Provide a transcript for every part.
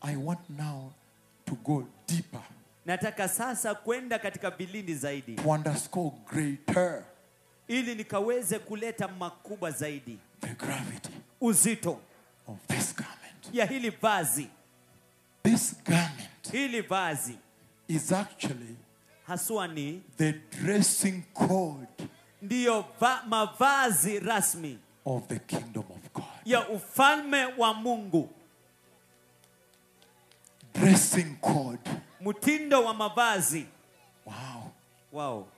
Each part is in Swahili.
I want now to go deeper nataka sasa kwenda katika vilindi zaidi to underscore greater ili nikaweze kuleta makubwa zaidi the gravity uzito of this garment. ya hili vazi This garment hili vazi is actually haswa ni the dressing code ndiyo va, mavazi rasmi of the kingdom of God. ya ufalme wa mungu Dressing code. mtindo wa mavazi Wow. wao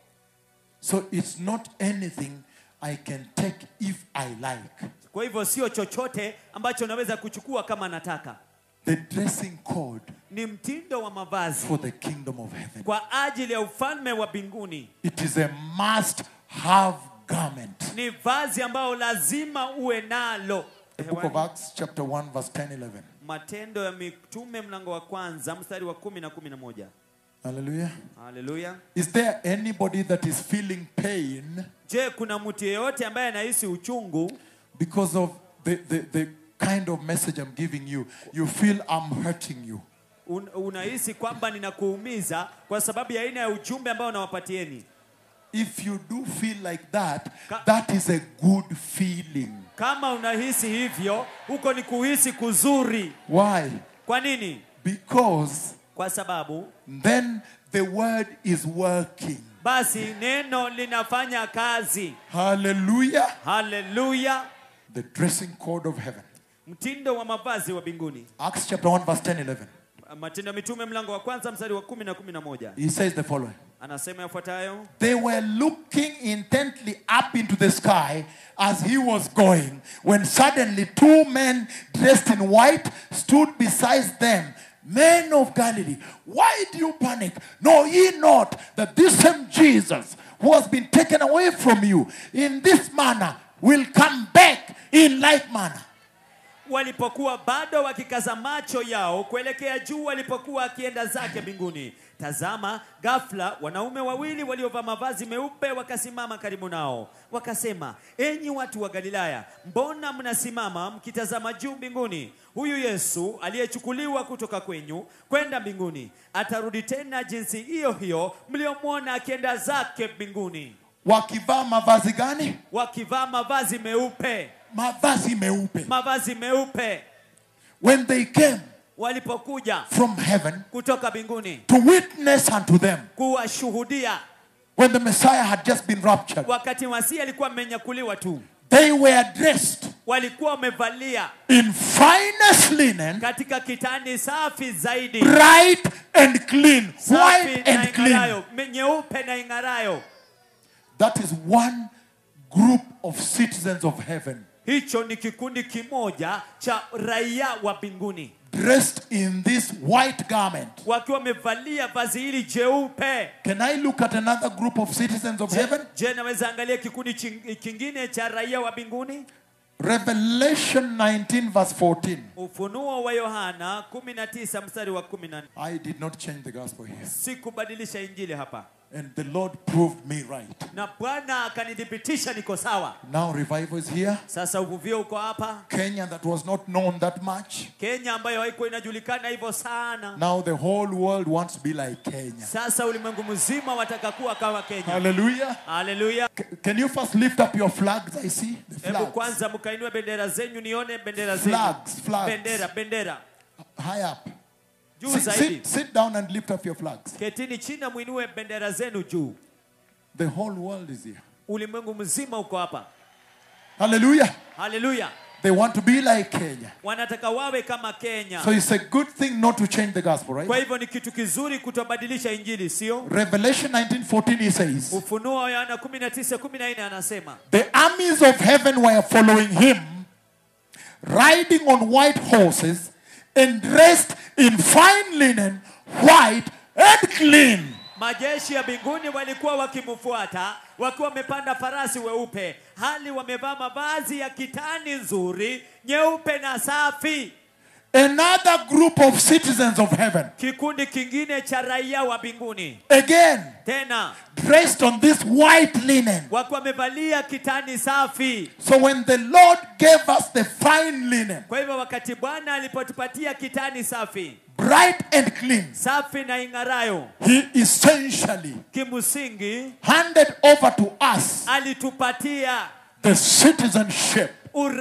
So it's not anything I can take if I like. kwa hivyo sio chochote ambacho naweza kuchukua kama nataka The dressing code ni mtindo wa mavazi for the kingdom of heaven. kwa ajili ya ufalme wa mbinguni It is a must have garment. ni vazi ambayo lazima uwe nalo The book of Acts, chapter 1, verse 10 11. matendo ya mitume mlango wa kwanza mstari wa kumi na kumi na moja Hallelujah. haleluya Is there anybody that is feeling pain je kuna mtu yeyote ambaye anahisi uchungu because of the, the, the kind of message I'm giving you? You feel I'm hurting you. Un, unahisi kwamba ninakuumiza kwa sababu ya aina ya ujumbe ambao nawapatieni If you do feel like that, Ka- that is a good feeling. kama unahisi hivyo huko ni kuhisi kuzuri Why? kwa nini Because kwa sababu then the word is working. basi neno linafanya kazi Hallelujah. haleluya The dressing code of heaven. mtindo wa mavazi wa mbinguni Acts chapter 1, verse 10 11. matendo ya mitume mlango wa kwanza mstari wa kumi na kumi na moja He says the following. anasema yafuatayo They were looking intently up into the sky as he was going, when suddenly two men dressed in white stood beside them. Men of Galilee, why do you panic? Know ye not that this same Jesus who has been taken away from you in this manner will come back in like manner? walipokuwa bado wakikaza macho yao kuelekea juu walipokuwa akienda zake mbinguni tazama ghafla wanaume wawili waliovaa mavazi meupe wakasimama karibu nao wakasema enyi watu wa galilaya mbona mnasimama mkitazama juu mbinguni huyu yesu aliyechukuliwa kutoka kwenyu kwenda mbinguni atarudi tena jinsi hiyo hiyo mliomwona akienda zake mbinguni Wakivaa mavazi gani? wakivaa mavazi meupe Mavazi meupe. mavazi meupe When they came walipokuja from heaven kutoka mbinguni to witness unto them kuwashuhudia when the Messiah had just been raptured. wakati masihi alikuwa amenyakuliwa tu They were dressed walikuwa wamevalia in finest linen, katika kitani safi zaidi bright and clean, safi white na and clean. ing'arayo me- nyeupe na ing'arayo That is one group of citizens of heaven hicho ni kikundi kimoja cha raia wa mbinguni dressed in this white garment. wakiwa wamevalia vazi hili jeupe Can I look at another group of citizens of je, heaven? je naweza angalia kikundi ching- kingine cha raia wa mbinguni Revelation 19, verse 14. ufunuo wa yohana 19 mstari wa 14 I did not change the gospel here. sikubadilisha injili hapa And the Lord proved me right. na bwana akanithibitisha niko sawa Now revival is here. sasa uvuvio uko hapa Kenya, that was not known that much. kenya ambayo haikuwa inajulikana hivyo sana Now the whole world wants to be like Kenya. sasa ulimwengu mzima wataka kuwa kama kenya Hallelujah. haleluya C- Can you first lift up your flags? I see the hebu flags. kwanza mkainue bendera zenyu nione bendera zenyu Flags, flags. bendera bendera High up. juu Sit, zaidi sit, sit down and lift up your flags. ketini chini na mwinue bendera zenu juu The whole world is here. ulimwengu mzima uko hapa Hallelujah. haleluya They want to be like Kenya. wanataka wawe kama kenya So it's a good thing not to change the gospel, kwa right? hivyo ni kitu kizuri kutobadilisha injili sio Revelation 19:14 he says, ufunuo wa yohana 19:14 anasema "The armies of heaven were following him, riding on white horses and dressed in fine linen, white and clean." majeshi ya mbinguni walikuwa wakimfuata wakiwa wamepanda farasi weupe hali wamevaa mavazi ya kitani nzuri nyeupe na safi another group of citizens of heaven, kikundi kingine cha raia wa mbinguni again tena dressed on this white linen. wakiwa wamevalia kitani safi So when the Lord gave us the fine linen, kwa hivyo wakati bwana alipotupatia kitani safi bright and clean, safi na ing'arayo He essentially kimsingi handed over to us alitupatia the citizenship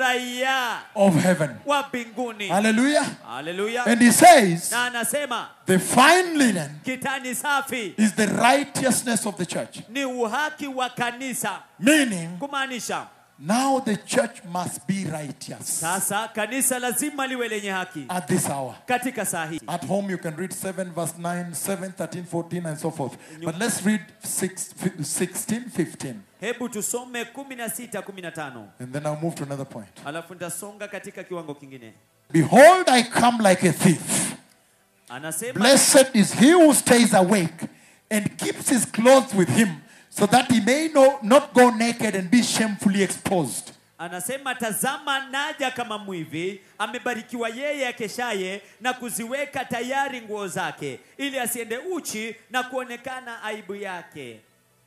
uraia of heaven. wa mbinguni Hallelujah. haleluya And He says, na anasema the fine linen kitani safi is the righteousness of the church. ni uhaki wa kanisa Meaning, kumaanisha now the church must be righteous sasa kanisa lazima liwe lenye haki at this hour. katika saa hii At home, you can read 7, verse 9, 7, 13, 14, and so forth. But let's read 6, 16, 15. hebu tusome 16 15 And then I'll move to another point. alafu nitasonga katika kiwango kingine Behold, I come like a thief. anasema Blessed is he who stays awake and keeps his clothes with him, so that he may no, not go naked and be shamefully exposed. anasema tazama naja kama mwivi amebarikiwa yeye akeshaye na kuziweka tayari nguo zake ili asiende uchi na kuonekana aibu yake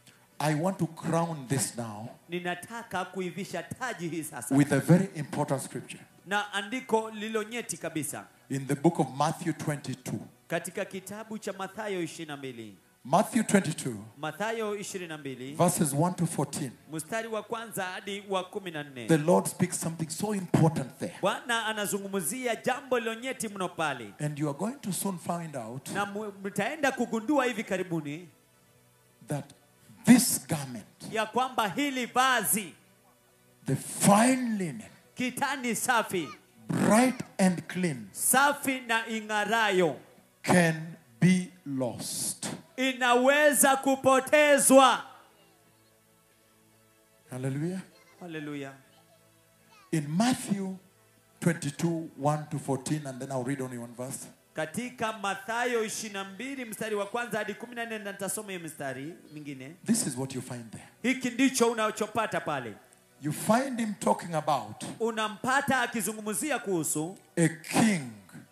I want to crown this now ninataka kuivisha taji hii sasa with a very important scripture na andiko lilo nyeti kabisa in the book of Matthew 22. katika kitabu cha mathayo 22 Matthew 22, mathayo 22 verses 1 to 14. mstari wa kwanza hadi wa 14 The Lord speaks something so important there. bwana anazungumzia jambo lilo nyeti mno pale And you are going to soon find out na mu- mtaenda kugundua hivi karibuni that this garment, ya kwamba hili vazi the fine linen, kitani safi bright and clean, safi na ing'arayo can be lost. inaweza kupotezwa Hallelujah. haleluya In Matthew 22, 1 to 14, and then I'll read only one verse. katika mathayo 22 mstari wa kwanza hadi 14 na nitasoma hiyo mstari mingine This is what you find there. hiki ndicho unachopata pale You find him talking about unampata akizungumzia kuhusu a king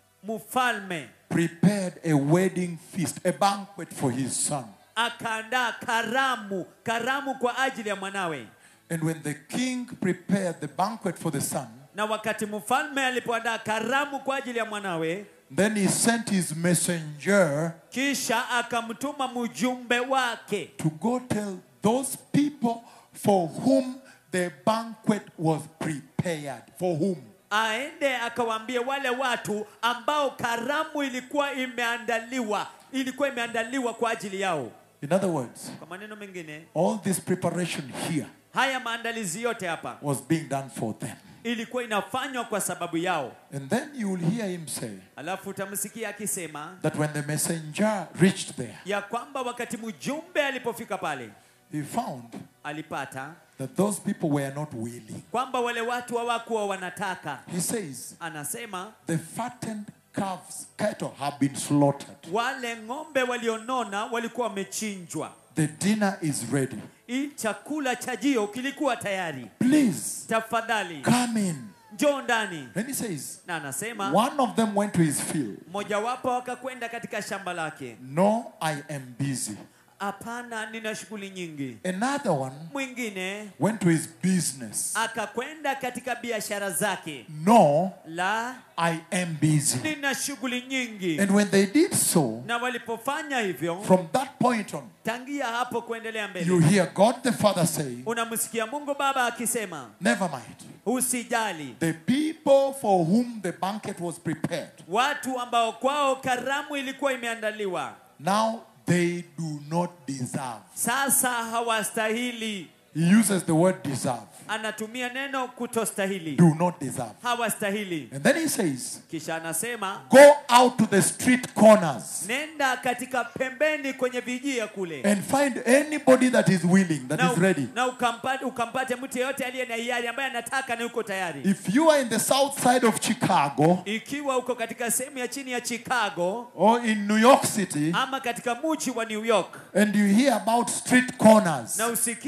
mfalme prepared a wedding feast, a banquet for his son. akaandaa karamu karamu kwa ajili ya mwanawe And when the king prepared the banquet for the son, na wakati mfalme alipoandaa karamu kwa ajili ya mwanawe then he sent his messenger kisha akamtuma mjumbe wake to go tell those people for whom the banquet was prepared. For whom? aende akawaambie wale watu ambao karamu ilikuwa imeandaliwa ilikuwa imeandaliwa kwa ajili yao In other words, kwa maneno mengine all this preparation here haya maandalizi yote hapa was being done for them. ilikuwa inafanywa kwa sababu yao And then you will hear him say alafu utamsikia akisema that when the messenger reached there, ya kwamba wakati mjumbe alipofika pale he found alipata that those people were not willing. kwamba wale watu hawakuwa wanataka He says, anasema the fattened calves, cattle have been slaughtered. wale ng'ombe walionona walikuwa wamechinjwa The dinner is ready. hii chakula chajio kilikuwa tayari Please tafadhali come in. njoo ndani And he says, na anasema one of them went to his field. mojawapo akakwenda katika shamba lake No, I am busy. hapana nina shughuli nyingi Another one mwingine went to his business. akakwenda katika biashara zake No, la I am busy. nina shughuli nyingi And when they did so, na walipofanya hivyo from that point on, tangia hapo kuendelea you mbele hear God the Father say, unamsikia mungu baba akisema Never mind. usijali The people for whom the banquet was prepared, watu ambao kwao karamu ilikuwa imeandaliwa now they do not deserve. sasa hawastahili He uses the word deserve. anatumia neno kutostahili Do not deserve. hawastahili And then he says, kisha anasema Go out to the street corners nenda katika pembeni kwenye vijia kule and find anybody that is willing, that na, is ready. na ukampate, ukampate mtu yeyote aliye na hiari ambaye anataka na yuko tayari If you are in the south side of Chicago ikiwa uko katika sehemu ya chini ya chicago or in New York City ama katika mji wa new york and you hear about street corners, na usikie katika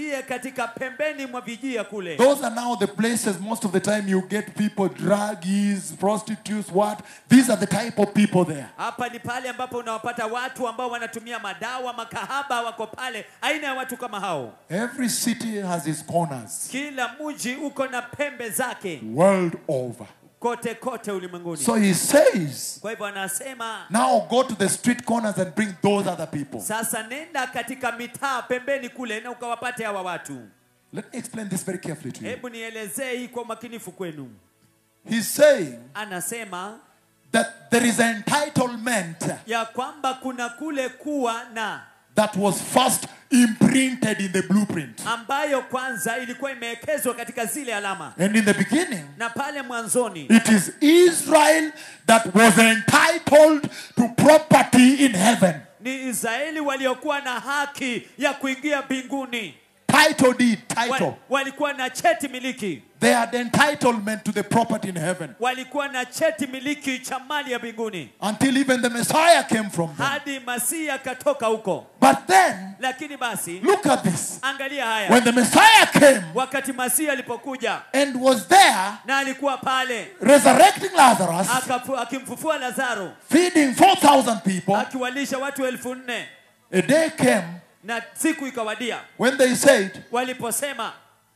katika pembeni mwa vijia kule Those are now the places most of the time you get people, druggies, prostitutes, what? These are the type of people there. hapa ni pale ambapo unawapata watu ambao wanatumia madawa makahaba wako pale aina ya watu kama hao Every city has its corners, kila mji uko na pembe zake world over. kote kote ulimwenguni So he says, kwa hivyo anasema now go to the street corners and bring those other people. sasa nenda katika mitaa pembeni kule na ukawapate hawa watu Let me explain this very carefully to you. hebu nielezee hii kwa umakinifu kwenu He's saying anasema that there is entitlement ya kwamba kuna kule kuwa na that was first imprinted in the blueprint. ambayo kwanza ilikuwa imewekezwa katika zile alama And in the beginning, na pale mwanzoni it is Israel that was entitled to property in heaven. ni israeli waliokuwa na haki ya kuingia mbinguni Title deed, title. Wa- walikuwa na cheti miliki They had entitlement to the property in heaven walikuwa na cheti miliki cha mali ya mbinguni until even the Messiah came from them. hadi masihi akatoka huko But then, lakini basi look at this. angalia haya When the Messiah came wakati masihi alipokuja and was there na alikuwa pale resurrecting Lazarus, akafu- akimfufua lazaro feeding 4,000 people, akiwalisha watu elfu nne a day came na siku ikawadia when they said, waliposema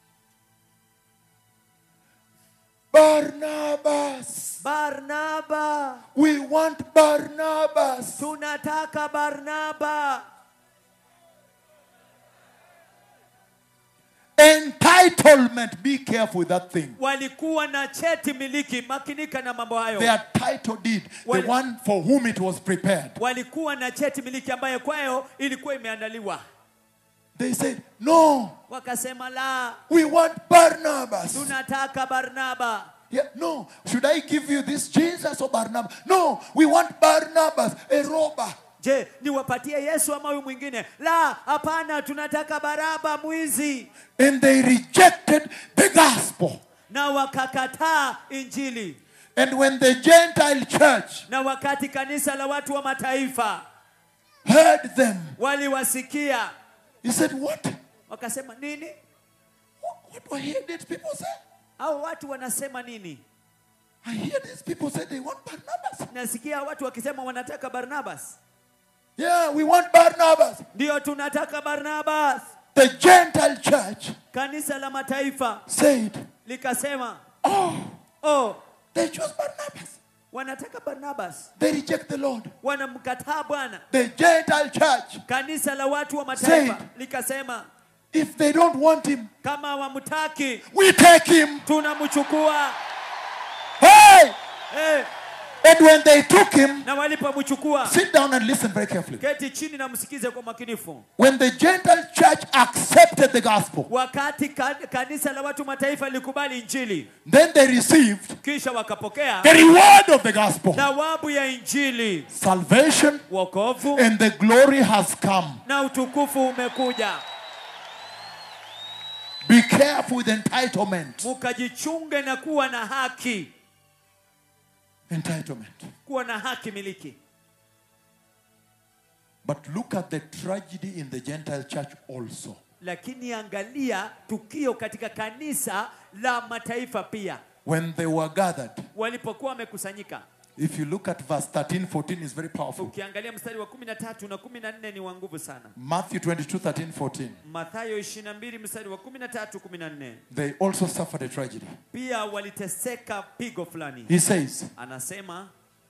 Barnabas, barnaba we want Barnabas. tunataka barnaba Entitlement, be careful with that thing. walikuwa na cheti miliki makinika na mambo hayo Their title deed, the Wale- one for whom it was prepared. walikuwa na cheti miliki ambayo kwayo ilikuwa imeandaliwa They said, No, wakasema la we want Barnabas. tunataka barnaba Yeah, no, should I give you this Jesus or Barnabas? No, we want Barnabas, a robber. je niwapatie yesu ama huyu mwingine la hapana tunataka baraba mwizi And they rejected the gospel. na wakakataa injili And when the Gentile church na wakati kanisa la watu wa mataifa heard them, waliwasikia he said, What? wakasema nini What, what do I hear these people say? au watu wanasema nini I hear these people say they want Barnabas. nasikia watu wakisema wanataka barnabas Yeah, we want Barnabas. ndio tunataka barnabas The Gentile church kanisa la mataifa said, likasema Oh, oh they chose Barnabas. wanataka barnabas They reject the Lord. wanamkataa bwana The Gentile church, kanisa la watu wa mataifa Said. likasema if they don't want him, kama hawamtaki we take him. tunamchukua Hey! eh, And when they took him, na walipomchukua sit down and listen very carefully. keti chini na msikize kwa makinifu When the Gentile church accepted the gospel, wakati kan, kanisa la watu mataifa lilikubali injili then they received kisha wakapokea the reward of the gospel. thawabu ya injili Salvation wokovu and the glory has come. na utukufu umekuja Be careful with entitlement. mukajichunge na kuwa na haki Entitlement. kuwa na haki miliki But look at the tragedy in the Gentile church also. lakini angalia tukio katika kanisa la mataifa pia When they were gathered, walipokuwa wamekusanyika if you look at verse 13, 14 is very powerful. ukiangalia mstari wa 13 na 14 ni wa nguvu sana Matthew 22, 13, 14. mathayo 22 mstari wa 13 14 They also suffered a tragedy. pia waliteseka pigo fulani He says, anasema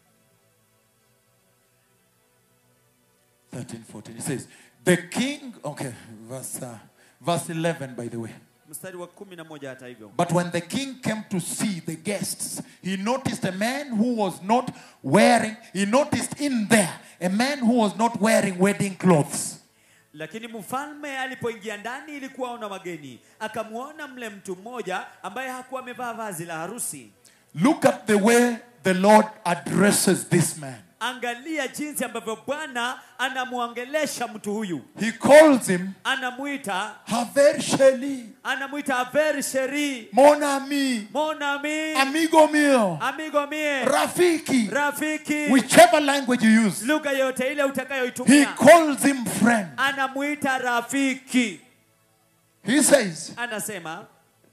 13, 14. He says, the king, okay, verse, uh, verse 11, by the way. mstari wa 11 hata hivyo But when the king came to see the guests, he noticed a man who was not wearing, he noticed in there a man who was not wearing wedding clothes. lakini mfalme alipoingia ndani ili kuwaona wageni akamwona mle mtu mmoja ambaye hakuwa amevaa vazi la harusi Look at the way the Lord addresses this man. angalia jinsi ambavyo bwana anamwongelesha mtu huyu He calls him anamuita Haver Sheli, anamuita aver sheri mon ami, mon ami amigo mio, amigo mie Rafiki, rafiki whichever language you use. lugha yote ile He utakayoitumia calls him friend. anamuita rafiki He says, anasema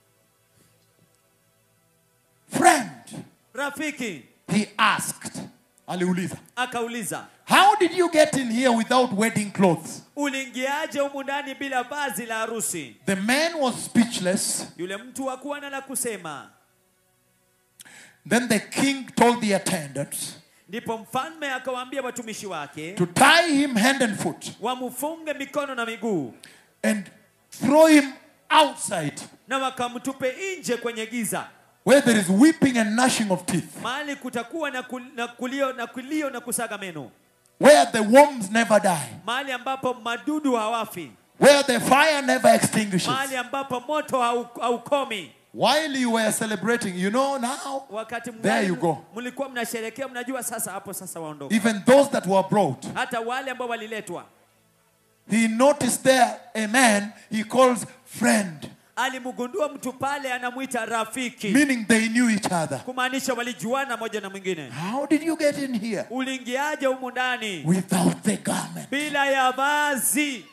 Friend, rafiki he asked. Aliuliza. akauliza How did you get in here without wedding clothes? uliingiaje humu ndani bila vazi la harusi The man was speechless. yule mtu hakuwa na la kusema Then the king told the attendants ndipo mfalme akawaambia watumishi wake to tie him hand and foot wamfunge mikono na miguu and throw him outside na wakamtupe nje kwenye giza where there is weeping and gnashing of teeth, mahali kutakuwa na, kul, na kulio na kulio na kusaga meno where the worms never die, mahali ambapo madudu hawafi where the fire never extinguishes. mahali ambapo moto hau- haukomi While you were celebrating, you know now, wakati There you go. mlikuwa mnasherekea mnajua sasa hapo sasa waondoka even those that were brought, hata wale ambao waliletwa he noticed there a man he calls friend, alimgundua mtu pale anamwita rafiki meaning they knew each other. kumaanisha walijuana moja na mwingine How did you get in here uliingiaje humu ndani without the garment? bila ya vazi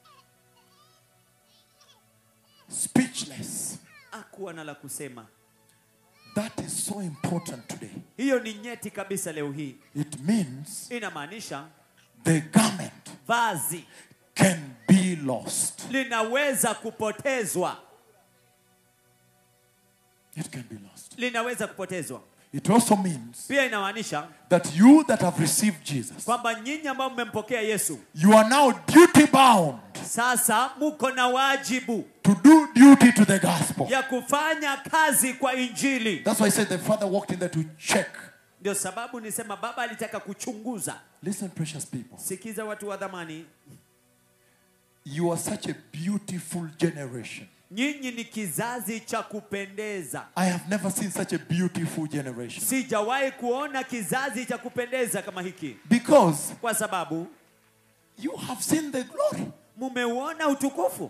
Speechless. akuwa na la kusema That is so important today. hiyo ni nyeti kabisa leo hii It means inamaanisha the garment vazi can be lost. linaweza kupotezwa It can be lost. linaweza kupotezwa It also means pia inamaanisha that you that have received Jesus, kwamba nyinyi ambao mmempokea yesu you are now duty bound sasa muko na wajibu to do duty to the gospel. ya kufanya kazi kwa injili That's why I said the father walked in there to check. ndio sababu nisema baba alitaka kuchunguza Listen, precious people. sikiza watu wa dhamani You are such a beautiful generation. nyinyi ni kizazi cha kupendeza I have never seen such a beautiful generation. sijawahi kuona kizazi cha kupendeza kama hiki Because kwa sababu you have seen the glory. mumeuona utukufu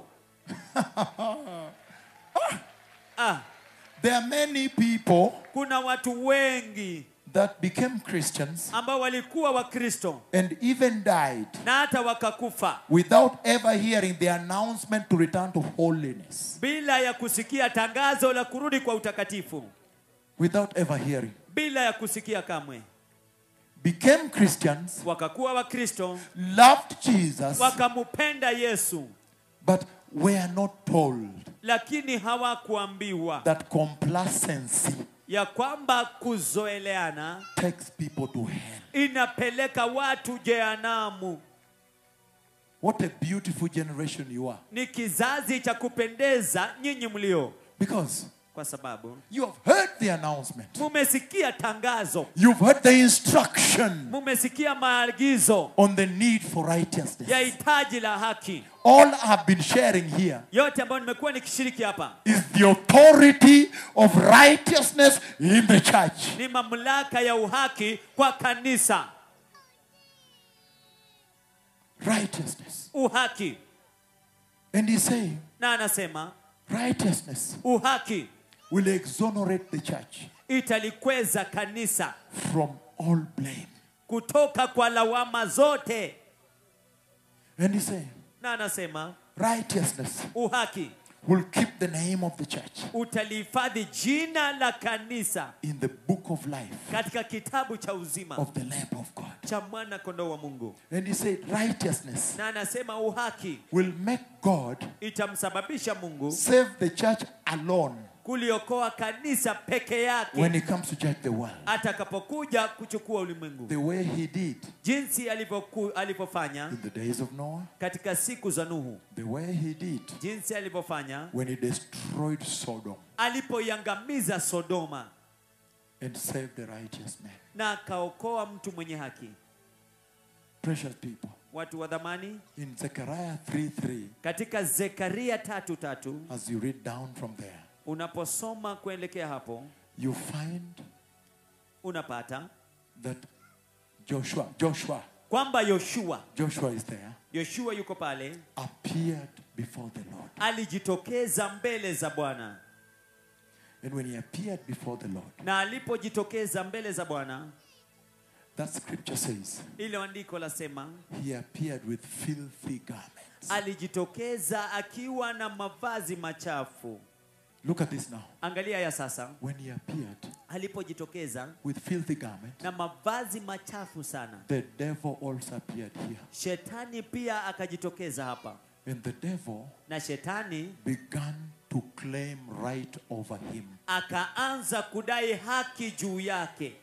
ah, There are many people kuna watu wengi that became Christians ambao walikuwa wakristo and even died na hata wakakufa without ever hearing the announcement to return to holiness. bila ya kusikia tangazo la kurudi kwa utakatifu Without ever hearing. bila ya kusikia kamwe Became Christians, wakakuwa wakristo loved Jesus, wakamupenda yesu but were not told lakini hawakuambiwa that complacency ya kwamba kuzoeleana takes people to hell. inapeleka watu jehanamu What a beautiful generation you are. ni kizazi cha kupendeza nyinyi mlio Because kwa sababu you have heard the announcement, mumesikia tangazo you've heard the instruction mumesikia maagizo on the need for righteousness. ya hitaji la haki All I've been sharing here yote ambayo nimekuwa nikishiriki hapa is the authority of righteousness in the church. ni mamlaka ya uhaki kwa kanisa Righteousness. uhaki And he's saying, na anasema righteousness uhaki will exonerate the church italikweza kanisa from all blame. kutoka kwa lawama zote And he's saying, na anasema righteousness uhaki will keep the name of the church utalihifadhi jina la kanisa in the book of life katika kitabu cha uzima of the Lamb of God. cha mwana kondoo wa mungu And he said, righteousness na anasema uhaki will make God itamsababisha mungu save the church alone kuliokoa kanisa peke yake when he comes to judge the world. atakapokuja kuchukua ulimwengu The way he did jinsi alivyoku- alivyofanya in the days of Noah, katika siku za nuhu the way he did jinsi alivyofanya when he destroyed Sodom alipoiangamiza sodoma and saved the righteous man. na akaokoa mtu mwenye haki Precious people. watu wa dhamani In Zechariah 3 3, katika zekaria tatu tatu as you read down from there, unaposoma kuelekea hapo you find unapata that Joshua, Joshua, kwamba yoshua Joshua is there, yoshua yuko pale appeared before the Lord. alijitokeza mbele za bwana And when he appeared before the Lord, na alipojitokeza mbele za bwana That scripture says, ile andiko lasema He appeared with filthy garments. alijitokeza akiwa na mavazi machafu Look at this now. angalia ya sasa When he appeared alipojitokeza with filthy garments, na mavazi machafu sana the devil also appeared here. shetani pia akajitokeza hapa And the devil na shetani began to claim right over him. akaanza kudai haki juu yake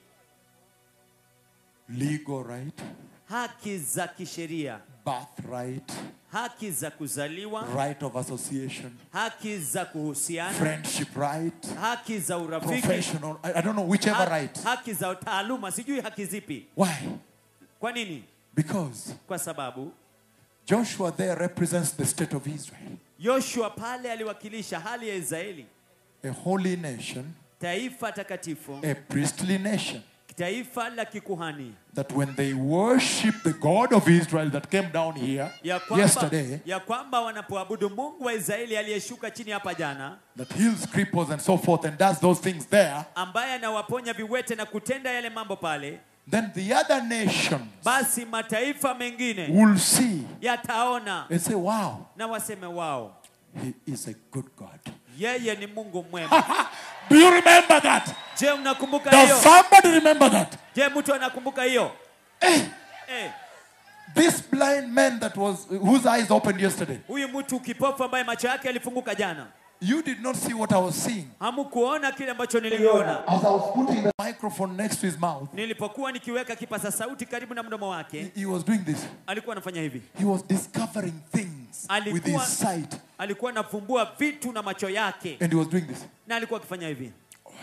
Legal right, haki za kisheria birthright, haki za kuzaliwa right of association, haki za kuhusiana friendship right, haki za urafiki professional, I, I don't know, whichever ha- right. haki za taaluma sijui haki zipi Why? kwa nini Because kwa sababu Joshua there represents the state of Israel, yoshua pale aliwakilisha hali ya israeli a holy nation, taifa takatifu a priestly nation. taifa la kikuhani That when they worship the God of Israel that came down here ya kwamba, yesterday, ya kwamba wanapoabudu mungu wa israeli aliyeshuka chini hapa jana that heals cripples and so forth and does those things there, ambaye anawaponya viwete na kutenda yale mambo pale then the other nations basi mataifa mengine will see yataona and say, wow, na waseme wao he is a good God. yeye ni mungu mwema Do you remember that? je unakumbuka Does hiyo somebody remember that? je mtu anakumbuka hiyo eh, This blind man that was whose eyes opened yesterday, huyu mtu kipofu ambaye macho yake yalifunguka jana you did not see what I was seeing. hamkuona kile ambacho niliona As I was putting the microphone next to his mouth, nilipokuwa nikiweka kipasa sauti karibu na mdomo wake he, he was doing this. alikuwa anafanya hivi He was discovering things with Alikuwa- his sight, alikuwa anavumbua vitu na macho yake and he was doing this. na alikuwa akifanya hivi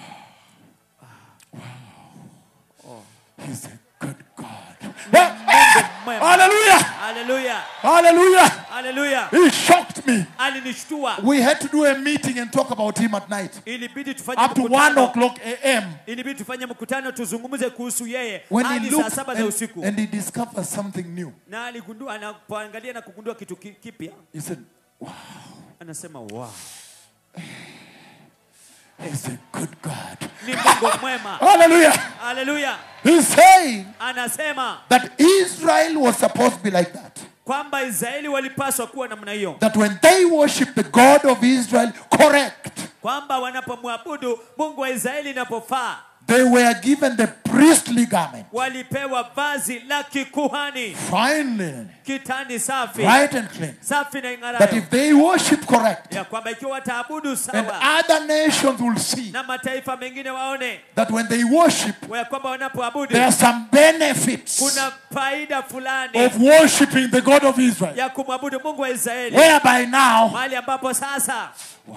He's a good God. Mungu mwema. Hallelujah! haleluya Hallelujah! haleluya He shocked me. alinishtua We had to do a meeting and talk about him at night. ilibidi tufanye Up to one mkutano o'clock a.m. ilibidi tufanye mkutano tuzungumze kuhusu yeye When hadi he saa looked saba za and, usiku and he discovered something new. na aligundua anapoangalia na kugundua kitu ki- kipya He said, anasema wow, He's a good God. ni mungu mwema Hallelujah! haleluya He's saying anasema that Israel was supposed to be like that. kwamba israeli walipaswa kuwa namna hiyo That when they worship the God of Israel correct, kwamba wanapomwabudu mungu wa israeli inapofaa they were given the priestly garment, walipewa vazi la kikuhani fine linen, kitani safi bright and clean. safi na That ing'arayo if they worship correct, ya kwamba ikiwa wataabudu and sawa other nations will see na mataifa mengine waone that when they worship, ya kwamba wanapoabudu there are some benefits kuna faida fulani of worshiping the God of Israel. ya kumwabudu mungu wa israeli Whereby now, mahali ambapo sasa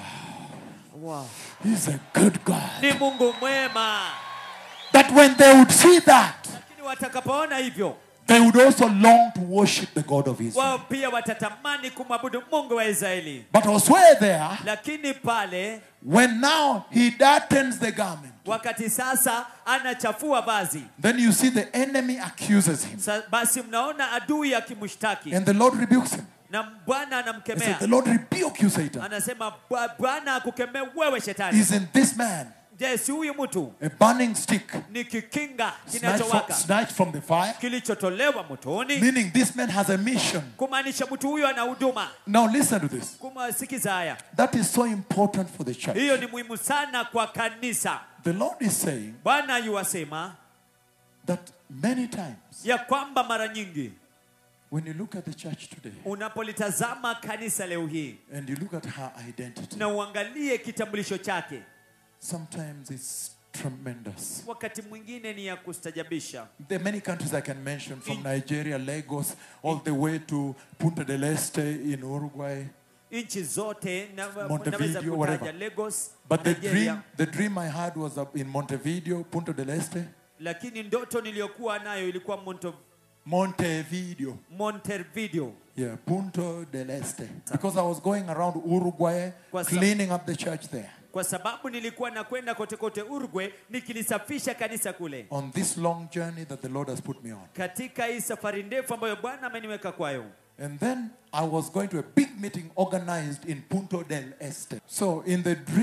wow. He's a good God. ni mungu mwema That when they would see that, lakini watakapoona hivyo they would also long to worship the God of Israel. wao pia watatamani kumwabudu mungu wa israeli But elsewhere there, lakini pale when now he darkens the garment, wakati sasa anachafua vazi then you see the enemy accuses him. Sa, basi mnaona adui akimshtaki And the Lord rebukes him. na bwana He said, anamkemea The Lord rebuke you, Satan. anasema "Bwa- bwana akukemea wewe shetani Isn't this man je si huyu mtu a burning stick ni kikinga snatched from, kinachowaka snatched from the fire? kilichotolewa motoni Meaning this man has a mission. kumaanisha mtu huyo ana huduma Now listen to this. kumasikiza haya That is so important for the church. hiyo ni muhimu sana kwa kanisa The Lord is saying bwana yuwasema that many times ya kwamba mara nyingi when you look at the church today unapolitazama kanisa leo hii and you look at her identity, na uangalie kitambulisho chake sometimes it's tremendous. wakati mwingine ni ya kustajabisha There are many countries I can mention from Nigeria, Lagos, all the way to Punta del Este in Uruguay. nchi zote na, Montevideo, naweza kutaja whatever. Lagos But the Nigeria, dream, the dream I had was up in Montevideo, Punta del Este, lakini ndoto niliyokuwa nayo ilikuwa Monto, Montevideo. Montevideo Yeah, Punta del Este. Because I was going around Uruguay, Kwa sa- cleaning up the church there. kwa sababu nilikuwa nakwenda kote kote Uruguay nikilisafisha kanisa kule On this long journey that the Lord has put me on. katika hii safari ndefu ambayo Bwana ameniweka kwayo. And then I was going to a big meeting organized in Punta del Este. So in the dream,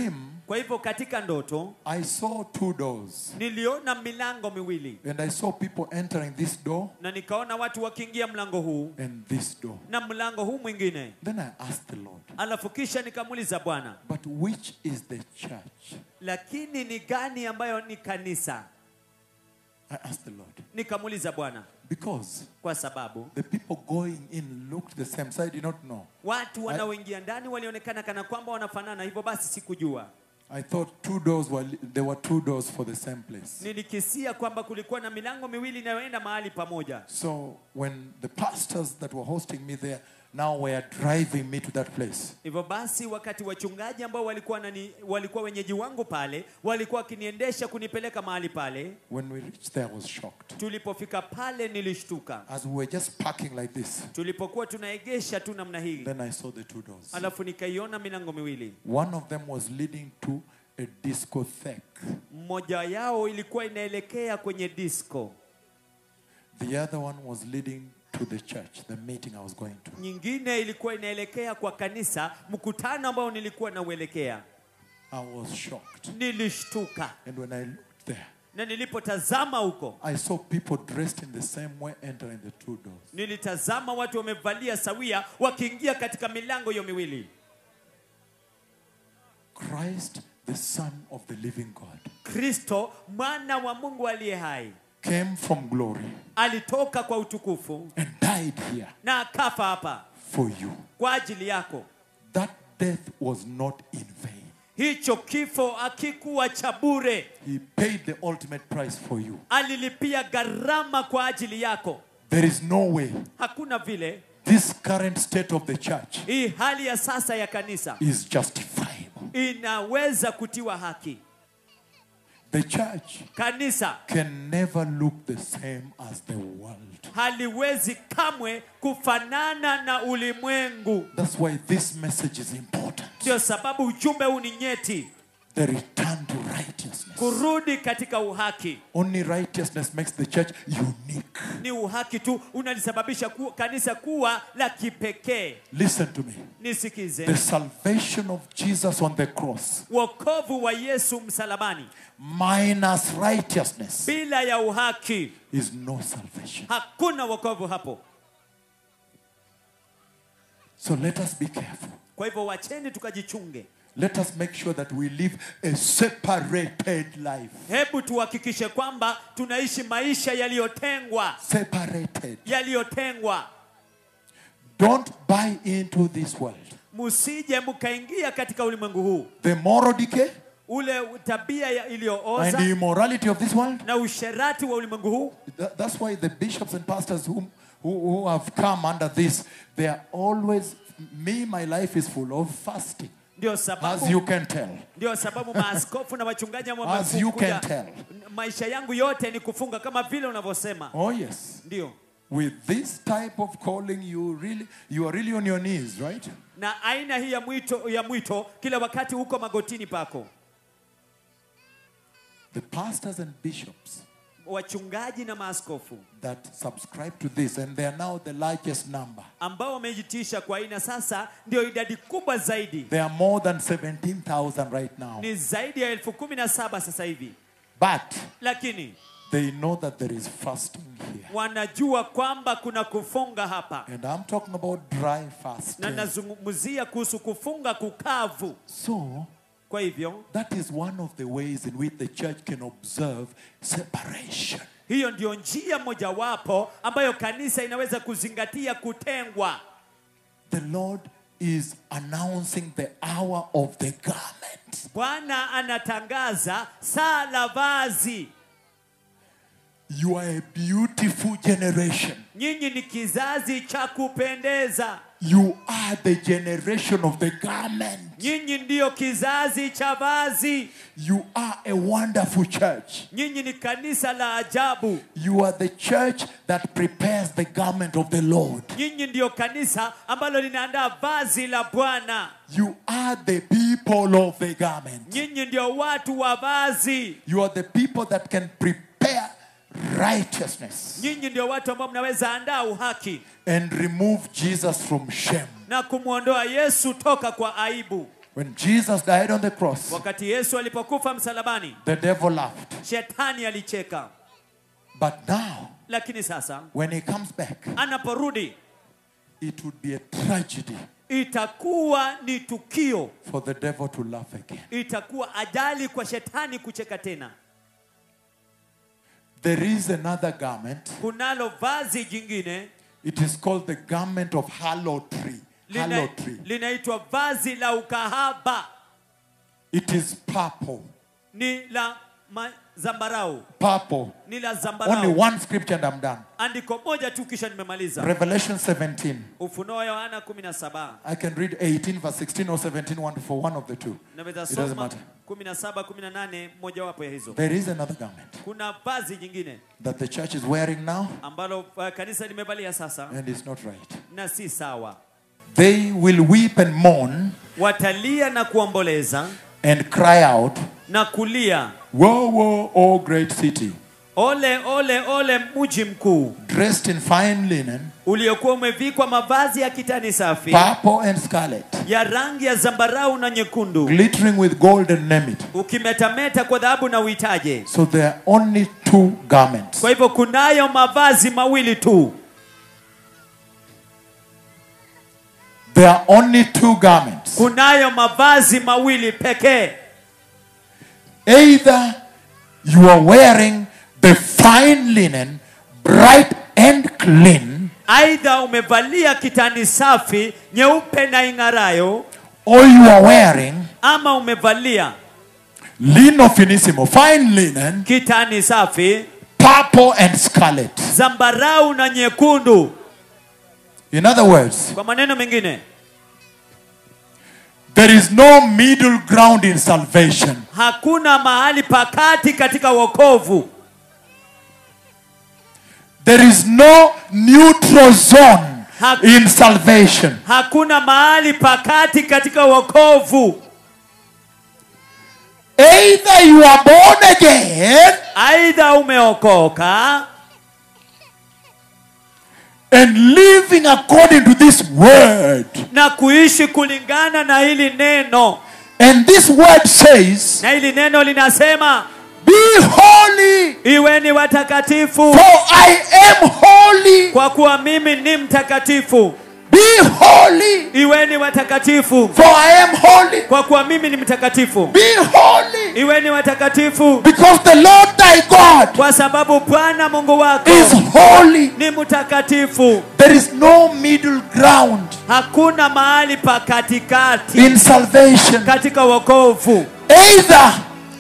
kwa hivyo katika ndoto I saw two doors. niliona milango miwili And I saw people entering this door na nikaona watu wakiingia mlango huu and this door. na mlango huu mwingine Then I asked the Lord, alafu kisha nikamuuliza bwana but which is the church? lakini ni gani ambayo ni kanisa I asked the Lord. nikamuuliza bwana Because kwa sababu the people going in looked the same, so I did not know. watu wanaoingia ndani walionekana kana kwamba wanafanana hivyo basi sikujua I thought two doors were, there were two doors for the same place. nilikisia kwamba kulikuwa na milango miwili inayoenda mahali pamoja So when the pastors that were hosting me there now were driving me to that place, hivyo basi wakati wachungaji ambao walikuwa nani, walikuwa wenyeji wangu pale walikuwa wakiniendesha kunipeleka mahali pale when we reached there, I was shocked. tulipofika pale nilishtuka As we were just parking like this, tulipokuwa tunaegesha tu namna hii then I saw the two doors. alafu nikaiona milango miwili One of them was leading to a discotheque. mmoja yao ilikuwa inaelekea kwenye disco The other one was leading to the church, the meeting I was going to. nyingine ilikuwa inaelekea kwa kanisa mkutano ambao nilikuwa nauelekea I was shocked. nilishtuka And when I looked there, na nilipotazama huko I saw people dressed in the same way entering the two doors. nilitazama watu wamevalia sawia wakiingia katika milango hiyo miwili Christ, the Son of the living God, kristo mwana wa mungu aliye hai came from glory alitoka kwa utukufu and died here na akafa hapa for you. kwa ajili yako That death was not in vain. hicho kifo akikuwa cha bure He paid the ultimate price for you. alilipia gharama kwa ajili yako There is no way hakuna vile this current state of the church hii hali ya sasa ya kanisa is justifiable. inaweza kutiwa haki The church kanisa can never look the same as the world. haliwezi kamwe kufanana na ulimwengu That's why this message is important. ndio sababu ujumbe huu ni nyeti The return to righteousness. kurudi katika uhaki Only righteousness makes the church unique. ni uhaki tu unalisababisha ku, kanisa kuwa la kipekee Listen to me. nisikize The salvation of Jesus on the cross wokovu wa yesu msalabani minus righteousness bila ya uhaki is no salvation. hakuna wokovu hapo So let us be careful. kwa hivyo wacheni tukajichunge Let us make sure that we live a separated life. hebu tuhakikishe kwamba tunaishi maisha yaliyotengwa Separated. yaliyotengwa Don't buy into this world. musije mkaingia katika ulimwengu huu The moral decay ule tabia ya- and iliyooza the immorality of this world. na usherati wa ulimwengu huu Tha- That's why the bishops and pastors who, who, who have come under this, they are always, me, my life is full of fasting, ndio as sababu you can tell. ndio sababu maaskofu na wachungaji ambao As you can wamekuja- tell. maisha yangu yote ni kufunga kama vile unavyosema Oh, yes. ndio With this type of calling, you really, you are really on your knees, right? na aina hii ya mwito ya mwito kila wakati huko magotini pako The pastors and bishops wachungaji na maaskofu that subscribe to this, and they are now the largest number. ambao wamejitisha kwa aina sasa ndio idadi kubwa zaidi There are more than 17,000 right now. ni zaidi ya elfu kumi na saba sasa hivi But lakini they know that there is fasting here. wanajua kwamba kuna kufunga hapa And I'm talking about dry na fasting. nazungumzia kuhusu kufunga kukavu So, kwa hivyo that is one of the ways in which the church can observe separation. hiyo ndio njia mojawapo ambayo kanisa inaweza kuzingatia kutengwa The Lord is announcing the hour of the garment. bwana anatangaza saa la vazi You are a beautiful generation. nyinyi ni kizazi cha kupendeza You are the generation of the garment. nyinyi ndiyo kizazi cha vazi You are a wonderful church. nyinyi ni kanisa la ajabu You are the church that prepares the garment of the Lord. nyinyi ndiyo kanisa ambalo linaandaa vazi la bwana You are the people of the garment. nyinyi ndio watu wa vazi You are the people that can prepare righteousness nyinyi ndio watu ambao mnaweza andaa uhaki and remove Jesus from shame. na kumwondoa yesu toka kwa aibu When Jesus died on the cross, wakati yesu alipokufa msalabani the devil laughed. shetani alicheka But now, lakini sasa when he comes back, anaporudi it would be a tragedy itakuwa ni tukio for the devil to laugh again. itakuwa ajali kwa shetani kucheka tena There is another garment. kunalo vazi jingine It is called the garment of halotry. lina- Halotry. linaitwa vazi la ukahaba It is purple. ni la ma- zambarau Purple. ni la Only zambarau one scripture and I'm done. andiko moja tu kisha nimemaliza Revelation 17. ufunuo yohana 17 I can read 18, verse 16 or 17, one for one of the two. naweza It doesn't soma matter. 17 18 mojawapo ya hizo There is another garment kuna vazi jingine that the church is wearing now, ambalo uh, kanisa limevalia sasa and it's not right. na si sawa They will weep and mourn watalia na kuomboleza and cry out, na kulia Woe, woe, O great city, ole ole ole mji mkuu dressed in fine linen, uliokuwa umevikwa mavazi ya kitani safi purple and scarlet, ya rangi ya zambarau na nyekundu glittering with gold and nemit. ukimetameta kwa dhahabu na uitaje So there are only two garments. kwa hivyo kunayo mavazi mawili tu There are only two garments. kunayo mavazi mawili pekee Either you are wearing the fine linen, bright and clean, aidha umevalia kitani safi nyeupe na ing'arayo or you are wearing ama umevalia lino finissimo, fine linen, kitani safi purple and scarlet. zambarau na nyekundu In other words, kwa maneno mengine there is no middle ground in salvation. hakuna mahali pakati katika wokovu There is no neutral zone Hak- in salvation. hakuna mahali pakati katika wokovu Either you are born again aidha umeokoka and living according to this word. na kuishi kulingana na hili neno And this word says, na hili neno linasema Be holy, iweni watakatifu for I am holy. kwa kuwa mimi ni mtakatifu Be holy, iweni watakatifu for I am holy. kwa kuwa mimi ni mtakatifu Be holy, iweni watakatifu because the Lord thy God kwa sababu bwana mungu wako is holy. ni mtakatifu There is no middle ground hakuna mahali pa katikati in salvation. katika wokovu Either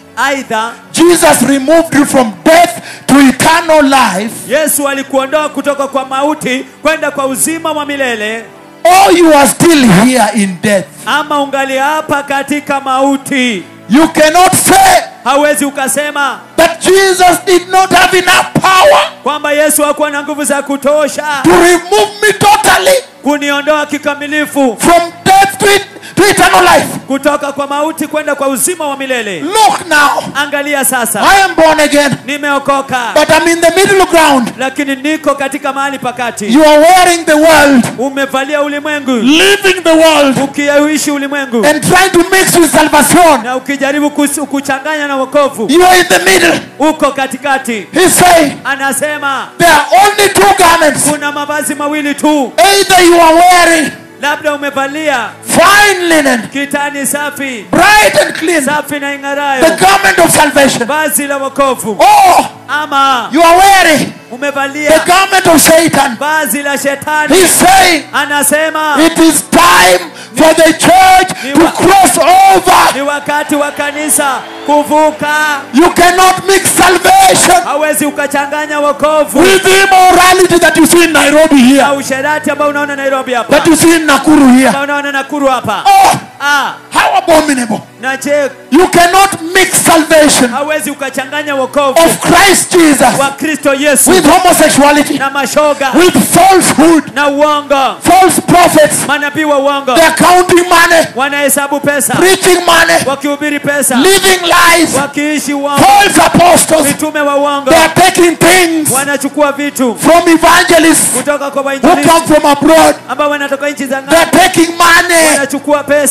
aidha Jesus removed you from death to eternal life, yesu alikuondoa kutoka kwa mauti kwenda kwa uzima wa milele or you are still here in death. ama ungali hapa katika mauti You cannot say hawezi ukasema that Jesus did not have enough power kwamba yesu hakuwa na nguvu za kutosha to remove me totally kuniondoa kikamilifu from death to, it, to eternal life. kutoka kwa mauti kwenda kwa uzima wa milele Look now, angalia sasa I am born again, nimeokoka but I'm in the middle ground. lakini niko katika mahali pakati You are wearing the world, umevalia ulimwengu living the world, ukiishi ulimwengu and trying to mix with salvation. na ukijaribu kus- kuchanganya na wokovu You are in the middle. uko katikati He's saying anasema there are only two garments. kuna mavazi mawili tu Either you are wearing labda umevalia fine linen, kitani safi bright and clean, safi na the ing'arayo garment of salvation, vazi la wokovu or ama you are wearing the umevalia garment of Satan. vazi la shetani He's saying anasema it is time for the church to cross over. ni wakati wa kanisa kuvuka You cannot mix salvation hawezi ukachanganya wokovu with the immorality that you see in Nairobi na here, usherati ambao unaona nairobi hapa that you see in Nakuru here. ambao unaona nakuru hapa Oh, ah, how abominable. na je You cannot mix salvation hawezi ukachanganya wokovu of Christ Jesus wa kristo yesu with homosexuality, na mashoga with falsehood, na uongo false prophets. manabii wa uongo They're counting money, wanahesabu pesa preaching money, wakihubiri pesa living lies, wakiishi uongo false apostles. mitume wa uongo They are taking things wanachukua vitu from evangelists kutoka kwa who wainjilisti come from abroad. ambao wanatoka nchi za They are ng'ambo taking money wanachukua pesa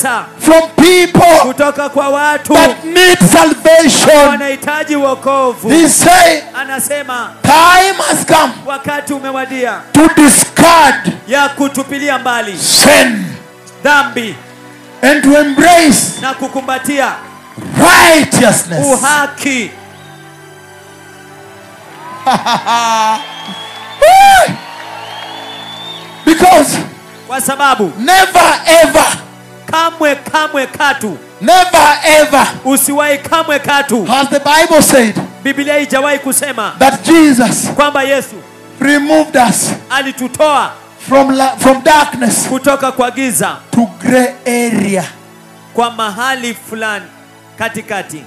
from people kutoka kwa watu that need salvation. wanahitaji wokovu He's saying, anasema time has come wakati umewadia to discard ya kutupilia mbali sin dhambi and to embrace na kukumbatia righteousness. uhaki Woo! Because kwa sababu never ever, kamwe kamwe katu never ever usiwahi kamwe katu has the Bible said biblia haijawahi kusema that Jesus kwamba yesu removed us alitutoa from, la- from darkness kutoka kwa giza to gray area. kwa mahali fulani katikati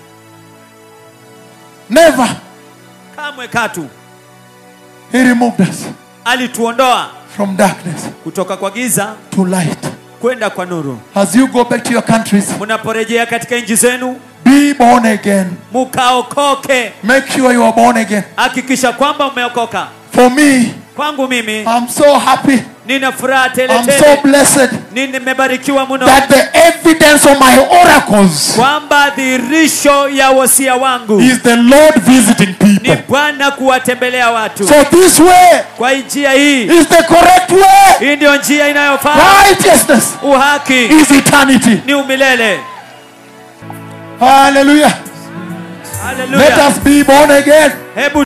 Never. kamwe katu He removed us alituondoa from darkness kutoka kwa giza to light. kwenda kwa nuru As you go back to your countries, mnaporejea katika nchi zenu be born again. mukaokoke Make sure you are born again. hakikisha kwamba umeokoka For me, kwangu mimi I'm so happy. nina furaha tele I'm so tele blessed Ni- nimebarikiwa mno that the evidence of my oracles kwamba dhihirisho ya wosia wangu is the Lord visiting ni people. bwana kuwatembelea watu So this way kwa njia hii is the correct way. hii ndiyo njia inayofaa Righteousness uhaki is eternity. ni umilele Hallelujah. Let haleluya us be born again. hebu